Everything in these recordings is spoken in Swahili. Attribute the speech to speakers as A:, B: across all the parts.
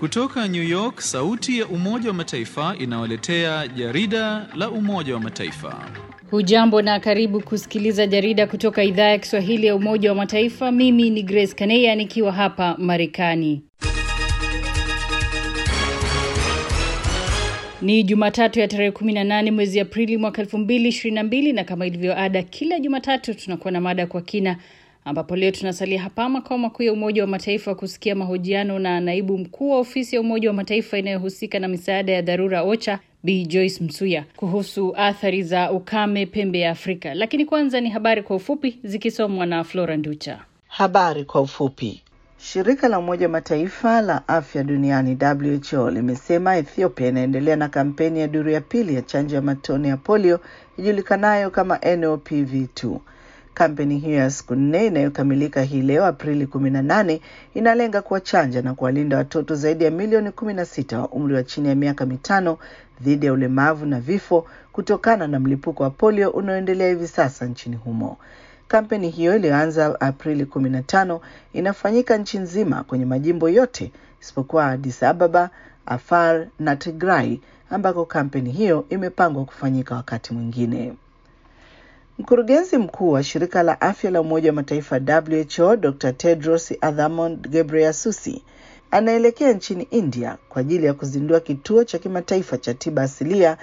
A: Kutoka New York, sauti ya Umoja wa Mataifa inawaletea jarida la Umoja wa Mataifa.
B: Hujambo na karibu kusikiliza jarida kutoka idhaa ya Kiswahili ya Umoja wa Mataifa. Mimi ni Grace Kaneya nikiwa hapa Marekani. Ni Jumatatu ya tarehe 18 mwezi Aprili mwaka 2022 na kama ilivyo ada kila Jumatatu tunakuwa na mada kwa kina ambapo leo tunasalia hapa makao makuu ya Umoja wa Mataifa kusikia mahojiano na naibu mkuu wa ofisi ya Umoja wa Mataifa inayohusika na misaada ya dharura OCHA Bi Joyce Msuya kuhusu athari za ukame pembe ya Afrika. Lakini kwanza ni habari kwa ufupi zikisomwa na Flora Nducha.
C: Habari kwa ufupi. Shirika la Umoja wa Mataifa la afya duniani WHO limesema Ethiopia inaendelea na kampeni ya duru ya pili ya chanjo ya matone ya polio ijulikanayo kama NOPV2. Kampeni hiyo ya siku nne inayokamilika hii leo Aprili 18 inalenga kuwachanja na kuwalinda watoto zaidi ya milioni 16 wa umri wa chini ya miaka mitano dhidi ya ulemavu na vifo kutokana na mlipuko wa polio unaoendelea hivi sasa nchini humo. Kampeni hiyo iliyoanza Aprili 15 inafanyika nchi nzima kwenye majimbo yote isipokuwa Addis Ababa, Afar na Tigray ambako kampeni hiyo imepangwa kufanyika wakati mwingine. Mkurugenzi mkuu wa shirika la afya la Umoja wa Mataifa WHO Dr. Tedros Adhanom Ghebreyesus anaelekea nchini India kwa ajili ya kuzindua kituo cha kimataifa cha tiba asilia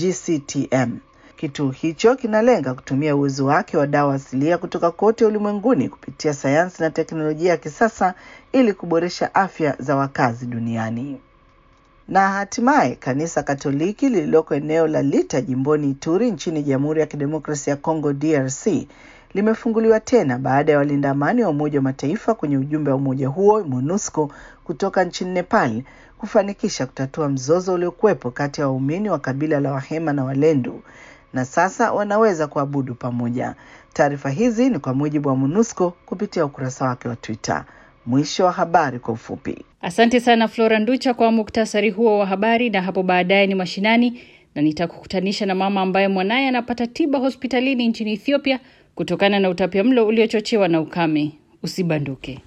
C: GCTM. Kituo hicho kinalenga kutumia uwezo wake wa dawa asilia kutoka kote ulimwenguni kupitia sayansi na teknolojia ya kisasa ili kuboresha afya za wakazi duniani. Na hatimaye kanisa Katoliki lililoko eneo la Lita jimboni Ituri nchini Jamhuri ya Kidemokrasia ya Kongo DRC limefunguliwa tena baada ya walinda amani wa Umoja wa Mataifa kwenye ujumbe wa umoja huo MONUSCO kutoka nchini Nepal kufanikisha kutatua mzozo uliokuwepo kati ya waumini wa kabila la Wahema na Walendu na sasa wanaweza kuabudu pamoja. Taarifa hizi ni kwa mujibu wa MONUSCO kupitia ukurasa wake wa Twitter. Mwisho wa habari kwa ufupi.
B: Asante sana Flora Nducha kwa muktasari huo wa habari, na hapo baadaye ni mashinani na nitakukutanisha na mama ambaye mwanaye anapata tiba hospitalini nchini Ethiopia kutokana na utapiamlo uliochochewa na ukame. Usibanduke.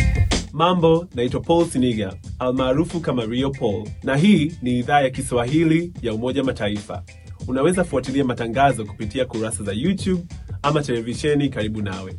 D: Mambo, naitwa Paul Siniga almaarufu kama Rio Paul, na hii ni idhaa ya Kiswahili ya Umoja Mataifa. Unaweza fuatilia matangazo kupitia kurasa za YouTube ama televisheni karibu nawe.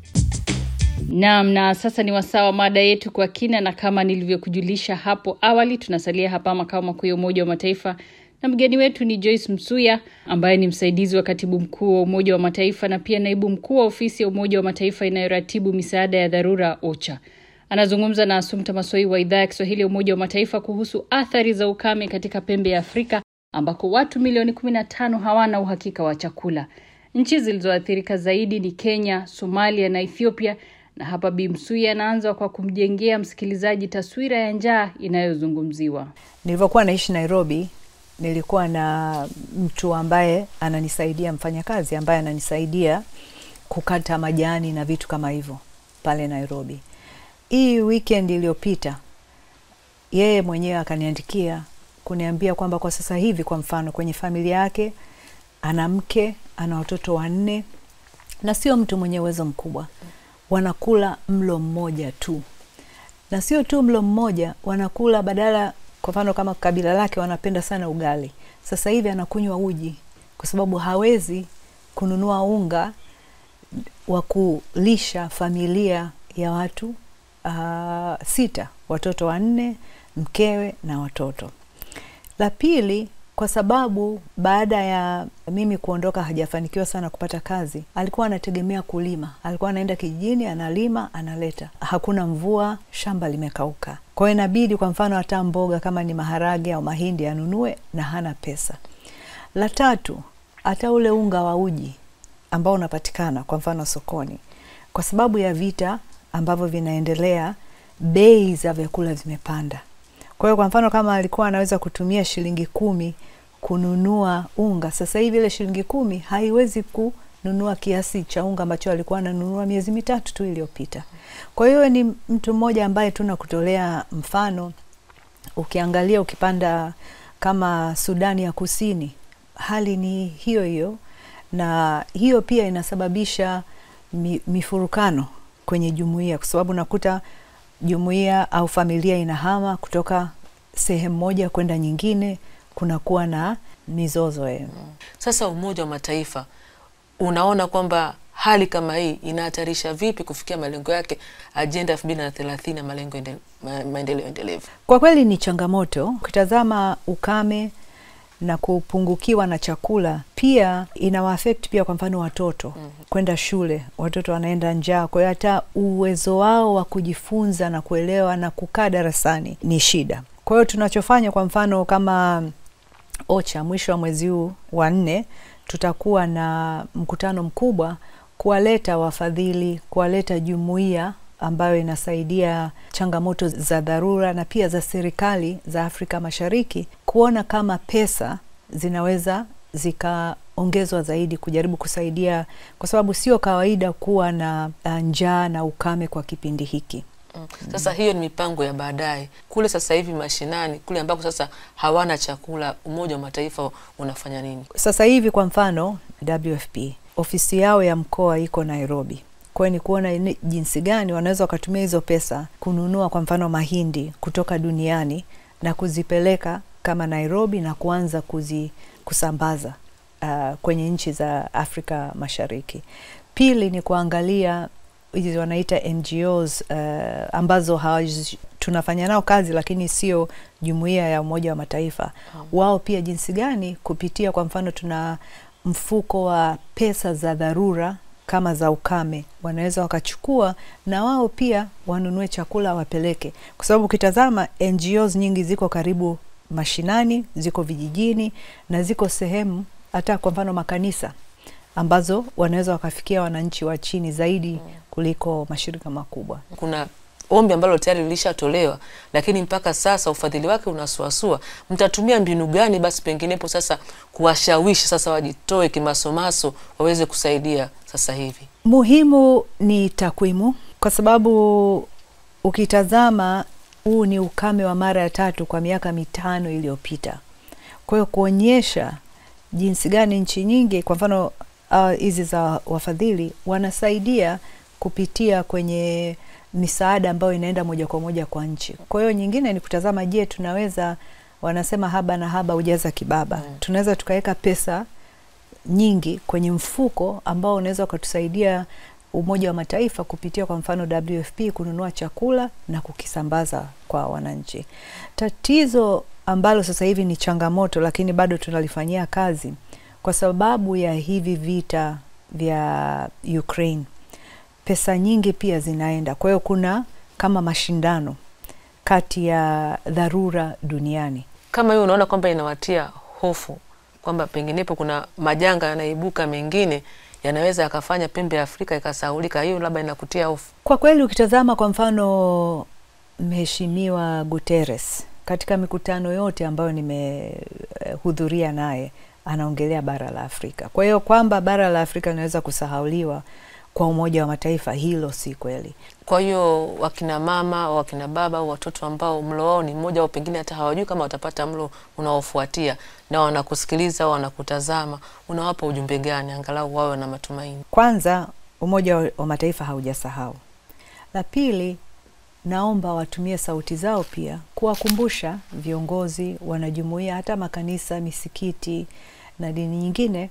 B: Naam, na sasa ni wasaa wa mada yetu kwa kina, na kama nilivyokujulisha hapo awali, tunasalia hapa makao makuu ya Umoja wa Mataifa na mgeni wetu ni Joyce Msuya ambaye ni msaidizi wa katibu mkuu wa Umoja wa Mataifa na pia naibu mkuu wa ofisi ya Umoja wa Mataifa inayoratibu misaada ya dharura OCHA. Anazungumza na Asumta Masoi wa idhaa ya Kiswahili ya Umoja wa Mataifa kuhusu athari za ukame katika pembe ya Afrika ambako watu milioni 15 hawana uhakika wa chakula. Nchi zilizoathirika zaidi ni Kenya, Somalia na Ethiopia na hapa Bi Msuya anaanza kwa kumjengea msikilizaji taswira ya njaa inayozungumziwa.
E: Nilivyokuwa naishi Nairobi, nilikuwa na mtu ambaye ananisaidia, mfanyakazi ambaye ananisaidia kukata majani na vitu kama hivyo pale Nairobi. Hii weekend iliyopita, yeye mwenyewe akaniandikia kuniambia kwamba kwa sasa hivi, kwa mfano, kwenye familia yake ana mke, ana watoto wanne, na sio mtu mwenye uwezo mkubwa wanakula mlo mmoja tu, na sio tu mlo mmoja, wanakula badala, kwa mfano kama kabila lake wanapenda sana ugali, sasa hivi anakunywa uji kwa sababu hawezi kununua unga wa kulisha familia ya watu uh, sita, watoto wanne, mkewe na watoto. La pili kwa sababu baada ya mimi kuondoka hajafanikiwa sana kupata kazi. Alikuwa anategemea kulima, alikuwa anaenda kijijini, analima, analeta. Hakuna mvua, shamba limekauka, kwa hiyo inabidi, kwa mfano, hata mboga kama ni maharage au mahindi anunue, na hana pesa. La tatu, hata ule unga wa uji ambao unapatikana kwa mfano sokoni, kwa sababu ya vita ambavyo vinaendelea, bei za vyakula zimepanda. Kwa hiyo kwa mfano kama alikuwa anaweza kutumia shilingi kumi kununua unga, sasa hivi ile shilingi kumi haiwezi kununua kiasi cha unga ambacho alikuwa ananunua miezi mitatu tu iliyopita. Kwa hiyo ni mtu mmoja ambaye tuna kutolea mfano. Ukiangalia ukipanda kama Sudani ya Kusini, hali ni hiyo hiyo, na hiyo pia inasababisha mi, mifurukano kwenye jumuiya, kwa sababu nakuta jumuiya au familia inahama kutoka sehemu moja kwenda nyingine kunakuwa na mizozo eh.
F: Sasa Umoja wa Mataifa unaona kwamba hali kama hii inahatarisha vipi kufikia malengo yake ajenda elfu mbili na thelathini ya malengo ende- ma- maendeleo endelevu?
E: Kwa kweli ni changamoto. Ukitazama ukame na kupungukiwa na chakula pia inawaafect pia, kwa mfano watoto kwenda shule, watoto wanaenda njaa. Kwa hiyo hata uwezo wao wa kujifunza na kuelewa na kukaa darasani ni shida. Kwa hiyo tunachofanya, kwa mfano kama OCHA, mwisho wa mwezi huu wa nne tutakuwa na mkutano mkubwa kuwaleta wafadhili, kuwaleta jumuiya ambayo inasaidia changamoto za dharura na pia za serikali za Afrika Mashariki kuona kama pesa zinaweza zikaongezwa zaidi kujaribu kusaidia, kwa sababu sio kawaida kuwa na uh, njaa na ukame kwa kipindi hiki.
F: Mm. Sasa hiyo ni mipango ya baadaye. Kule sasa hivi mashinani, kule ambako sasa hawana chakula, Umoja wa Mataifa unafanya nini?
E: Sasa hivi kwa mfano WFP ofisi yao ya mkoa iko Nairobi. Kwa hiyo ni kuona ni jinsi gani wanaweza wakatumia hizo pesa kununua kwa mfano mahindi kutoka duniani na kuzipeleka kama Nairobi na kuanza kuzi, kusambaza uh, kwenye nchi za Afrika Mashariki. Pili ni kuangalia hizi wanaita NGOs uh, ambazo hawaj, tunafanya nao kazi lakini sio jumuiya ya Umoja wa Mataifa. Wao pia jinsi gani kupitia kwa mfano tuna mfuko wa pesa za dharura kama za ukame, wanaweza wakachukua na wao pia wanunue chakula wapeleke, kwa sababu ukitazama NGOs nyingi ziko karibu mashinani, ziko vijijini na ziko sehemu hata kwa mfano makanisa ambazo wanaweza wakafikia wananchi wa chini zaidi kuliko mashirika makubwa.
F: Kuna ombi ambalo tayari lilishatolewa, lakini mpaka sasa ufadhili wake unasuasua. Mtatumia mbinu gani basi penginepo sasa kuwashawishi sasa wajitoe kimasomaso waweze kusaidia sasa hivi?
E: Muhimu ni takwimu, kwa sababu ukitazama huu ni ukame wa mara ya tatu kwa miaka mitano iliyopita. Kwa hiyo kuonyesha jinsi gani nchi nyingi, kwa mfano ah, hizi za wafadhili wanasaidia kupitia kwenye misaada ambayo inaenda moja kwa moja kwa nchi. Kwa hiyo nyingine ni kutazama, je, tunaweza wanasema haba na haba hujaza kibaba, tunaweza tukaweka pesa nyingi kwenye mfuko ambao unaweza ukatusaidia Umoja wa Mataifa kupitia kwa mfano WFP kununua chakula na kukisambaza kwa wananchi. Tatizo ambalo sasa hivi ni changamoto, lakini bado tunalifanyia kazi kwa sababu ya hivi vita vya Ukraine, pesa nyingi pia zinaenda. Kwa hiyo kuna kama mashindano kati ya dharura duniani.
F: Kama hiyo unaona kwamba inawatia hofu kwamba penginepo kuna majanga yanaibuka mengine yanaweza yakafanya pembe ya Afrika ikasahaulika, hiyo labda inakutia hofu?
E: Kwa kweli ukitazama kwa mfano Mheshimiwa Guterres katika mikutano yote ambayo nimehudhuria naye anaongelea bara la Afrika. Kwa hiyo kwamba bara la Afrika linaweza kusahauliwa kwa Umoja wa Mataifa, hilo si kweli.
F: Kwa hiyo wakina mama au wakina baba au watoto ambao mlo wao ni mmoja au pengine hata hawajui kama watapata mlo unaofuatia na wanakusikiliza au wanakutazama, unawapa ujumbe gani angalau wawe na matumaini?
E: Kwanza, Umoja wa- wa Mataifa haujasahau. La pili, naomba watumie sauti zao pia kuwakumbusha viongozi, wanajumuia, hata makanisa, misikiti na dini nyingine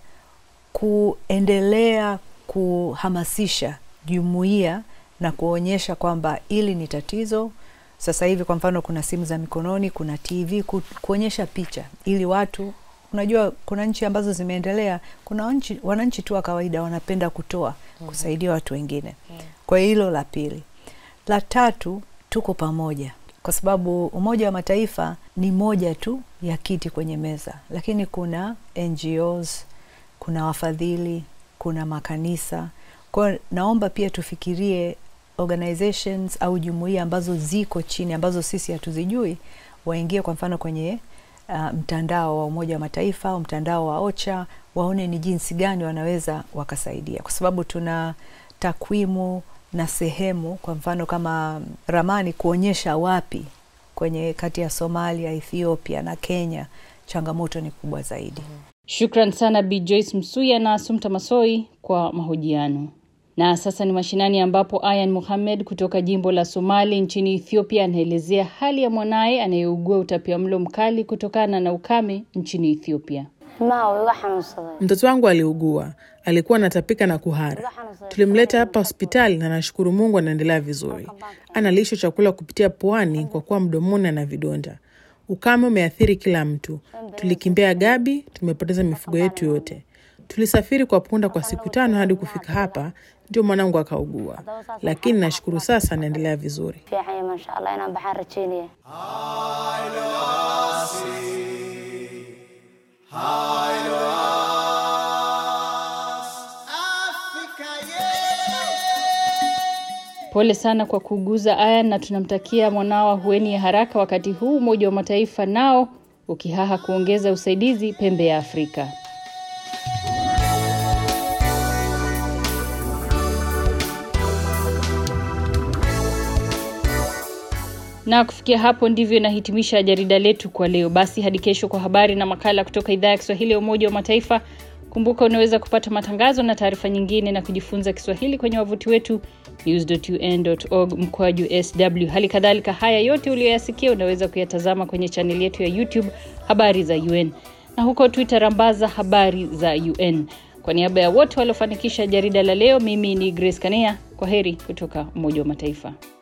E: kuendelea kuhamasisha jumuiya na kuonyesha kwamba hili ni tatizo. Sasa hivi kwa mfano, kuna simu za mikononi, kuna TV, ku, kuonyesha picha ili watu Unajua, kuna nchi ambazo zimeendelea, kuna nchi, wananchi tu wa kawaida wanapenda kutoa kusaidia watu wengine. Kwa hiyo hilo la pili. La tatu, tuko pamoja, kwa sababu Umoja wa Mataifa ni moja tu ya kiti kwenye meza, lakini kuna NGOs, kuna wafadhili, kuna makanisa. Kwa hiyo naomba pia tufikirie organizations au jumuiya ambazo ziko chini ambazo sisi hatuzijui, waingie kwa mfano kwenye uh, mtandao wa Umoja wa Mataifa au mtandao wa OCHA, waone ni jinsi gani wanaweza wakasaidia, kwa sababu tuna takwimu na sehemu, kwa mfano kama ramani kuonyesha wapi kwenye kati ya Somalia, Ethiopia na Kenya changamoto ni kubwa zaidi.
B: Shukran sana Bi Joyce Msuya na Asumta Masoi kwa mahojiano. Na sasa ni mashinani ambapo Ayan Mohamed kutoka jimbo la Somali nchini Ethiopia anaelezea hali ya mwanaye anayeugua utapiamlo mkali kutokana na ukame nchini Ethiopia.
G: Mtoto wangu aliugua, alikuwa anatapika na kuhara. Tulimleta hapa hospitali na nashukuru Mungu anaendelea vizuri. Analishwa chakula kupitia puani kwa kuwa mdomoni ana vidonda. Ukame umeathiri kila mtu. Tulikimbia Gabi, tumepoteza mifugo yetu yote. Tulisafiri kwa punda kwa siku tano hadi kufika hapa, ndio mwanangu akaugua, lakini nashukuru sasa anaendelea vizuri.
B: Pole sana kwa kuuguza Ayan, na tunamtakia mwanao ahueni ya haraka, wakati huu Umoja wa Mataifa nao ukihaha kuongeza usaidizi pembe ya Afrika. Na kufikia hapo ndivyo inahitimisha jarida letu kwa leo. Basi hadi kesho kwa habari na makala kutoka idhaa ya Kiswahili ya Umoja wa Mataifa. Kumbuka unaweza kupata matangazo na taarifa nyingine na kujifunza Kiswahili kwenye wavuti wetu news.un.org mkwaju sw. Hali kadhalika haya yote uliyoyasikia unaweza kuyatazama kwenye chaneli yetu ya YouTube habari za UN na huko Twitter rambaza habari za UN. Kwa niaba ya wote waliofanikisha jarida la leo, mimi ni Grace Kanea. Kwa heri kutoka Umoja wa Mataifa.